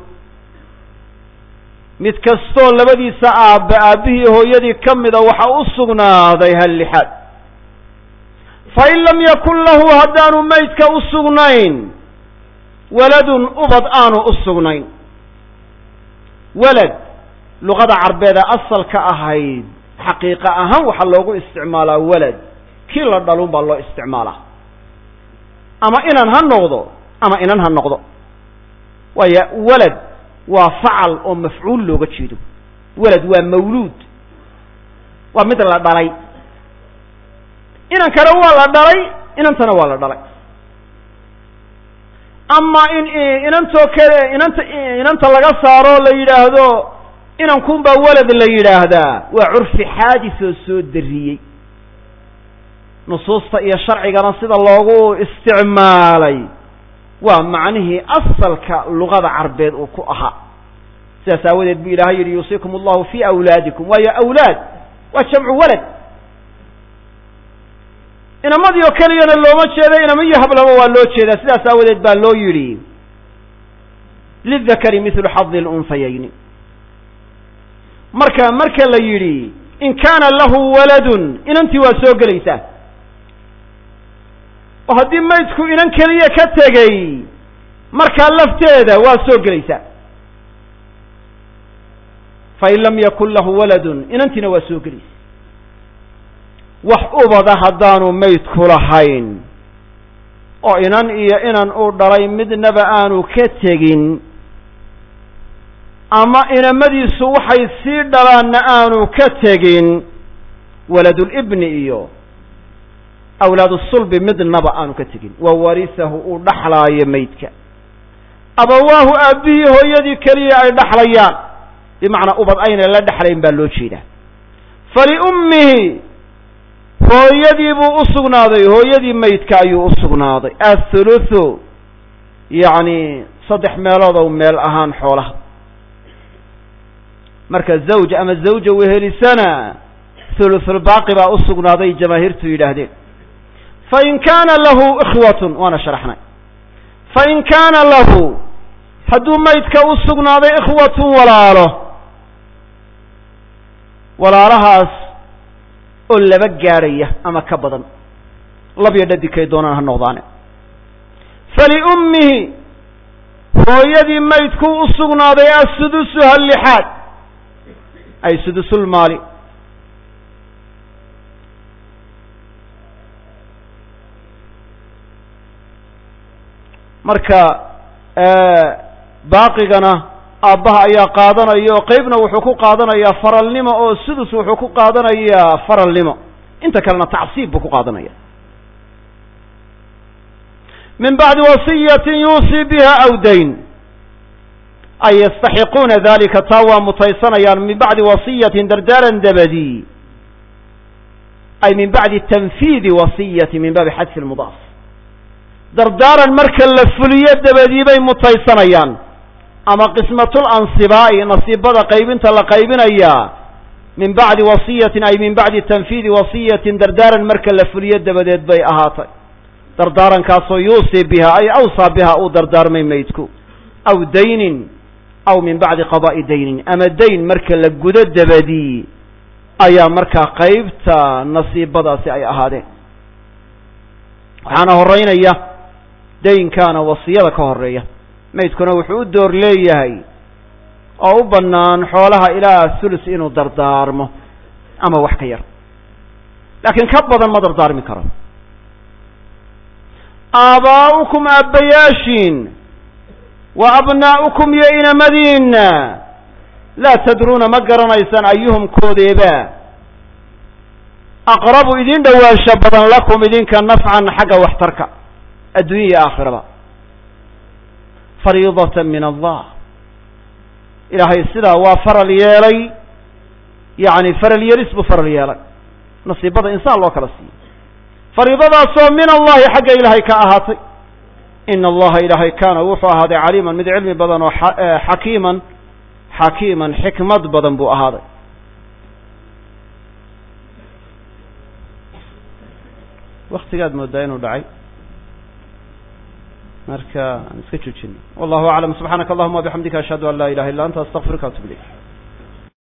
mid kastoo labadiisa aabbe aabbihii hooyadii ka mida waxa u sugnaaday hal lixaad fain lam yakun lahu haddaanu maydka u sugnayn waladun ubad aanu u sugnayn walad luqada carbeeda asalka ahayd xaqiiqa ahaan waxaa loogu isticmaalaa walad kii la dhalun baa loo isticmaalaa ama inan ha noqdo ama inan ha noqdo waayo walad waa facal oo mafcuul looga jeedo walad waa mawluud waa mid la dhalay inankana waa la dhalay inantana waa la dhalay ama in inantoo kale inanta inanta laga saaro la yidhaahdo inankun baa walad la yidhaahdaa waa curfi xaadis oo soo dariyey nusuusta iyo sharcigana sida loogu isticmaalay waa macnihii asalka luqada carbeed uu ku ahaa sidaas aawadeed bu ilaahay yidhi yuusiikum allahu fi awlaadikum waayo awlaad waa jamcu walad inamadii oo keliyana looma jeeda inama iyo hablaba waa loo jeedaa sidaas aawadeed baa loo yidhi lidakari mithlu xadi lunhayayni marka marka la yidhi in kaana lahu waladun inantii waa soo gelaysaa oo haddii maydku inan keliya ka tegey markaa lafteeda waa soo gelaysaa fain lam yakun lahu waladun inantiina waa soo gelaysa wax ubada haddaanu maydku lahayn oo inan iyo inan uu dhalay midnaba aanu ka tegin ama inamadiisu waxay sii dhalaanna aanu ka tegin waladulibni iyo awlaadu sulbi midnaba aanu ka tegin wa warisahu uu dhaxlaayo maydka abawaahu aabbihii hooyadii keliya ay dhaxlayaan bimacnaa ubad aynay la dhexlayn baa loo jeedaa faliummihi hooyadii buu u sugnaaday hooyadii maydka ayuu u sugnaaday athuluthu yacni saddex meeloodow meel ahaan xoolaha marka zawj ama zawja wehelisana thuluthulbaaqi baa u sugnaaday jamaahiirtu yidhaahdeen fain kaana lahu ikhwatun waana sharaxnay fain kaana lahu hadduu maydka u sugnaaday ikhwatun walaalo walaalahaas oo laba gaadhaya ama ka badan labyo dhadigkay doonaan ha noqdaane faliummihi hooyadii maydkuu u sugnaaday assudusu hallixaad ay sudusulmaali marka baaqigana aabbaha ayaa qaadanaya oo qeybna wuxuu ku qaadanayaa faralnimo oo sudus wuxuu ku qaadanayaa faralnimo inta kalena tacsiib buu ku qaadanaya min bacdi wasiyatin yuusii biha aw dayn ay yastaxiquuna dalika taa waa mutaysanayaan min bacdi wasiyatin dardaaran dabadi ay min bacdi tanfiidi wasiyati min baabi xadfi lmudaaf dardaaran marka la fuliyo dabadii bay mutaysanayaan ama qismatul ansibaa'i nasiibada qaybinta la qaybinayaa min bacdi wasiyatin ay min bacdi tanfiidi wasiyatin dardaaran marka la fuliyo dabadeed bay ahaatay dardaarankaasoo yuusii biha ay awsaa biha uu dardaarmay maydku aw daynin aw min bacdi qadaa'i daynin ama dayn marka la gudo dabadii ayaa markaa qaybta nasiibadaasi ay ahaadeen waxaana horeynaya daynkaana wasiyada ka horeeya maydkuna wuxuu u door leeyahay oo u bannaan xoolaha ilaa thulus inuu dardaarmo ama wax ka yar laakiin ka badan ma dardaarmi karo aabaa'ukum aabbayaashiin wa abnaa'ukum iyo inamadiinna laa tadruuna ma garanaysaan ayuhum koodeeba aqrabu idin dhowaansho badan lakum idinka nafcan xagga waxtarka adduunya iyo aakhiraba fariidatan min allah ilaahay sidaa waa faral yeelay yacni faral yeelis buu faral yeelay nasiibada insaan loo kala siiyo fariidadaasoo min allahi xagga ilaahay ka ahaatay ina allaha ilaahay kaana wuxuu ahaaday caliiman mid cilmi badan oo xakiiman xakiiman xikmad badan buu ahaaday waktigaad moodaa inuu dhacay marka aan iska joojino wallahu aclam subxaanaka allahuma wabixamdika ashhadu an laa ilaha illa anta astaqfiruka atub ilayk